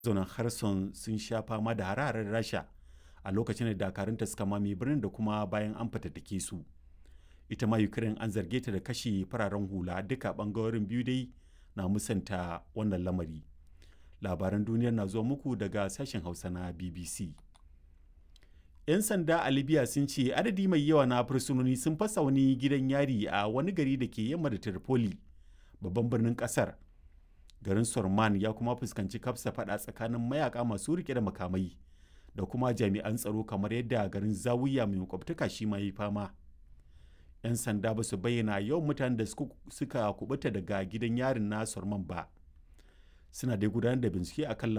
mazaunan Kherson sun sha fama da hare-haren Rasha a lokacin da dakarunta suka mame birnin da kuma bayan an fatattake su. Ita ma Ukraine an zarge ta da kashe fararen hula duka bangarorin biyu dai na musanta wannan lamari. Labaran duniyar na zuwa muku daga sashen Hausa na BBC. 'Yan sanda a Libya sun ce adadi mai yawa na fursunoni sun fasa wani gidan yari a wani gari da ke yamma da Tripoli, babban birnin kasar. Garin Sorman ya kuma fuskanci kafsa fada tsakanin mayaka masu rike da makamai da kuma jami'an tsaro kamar yadda garin Zawiya mai makwabtaka shi ma yi fama. 'Yan sanda ba su bayyana yawan mutanen da suka kubuta daga gidan yarin na Sorman ba. Suna dai gudanar da bincike akan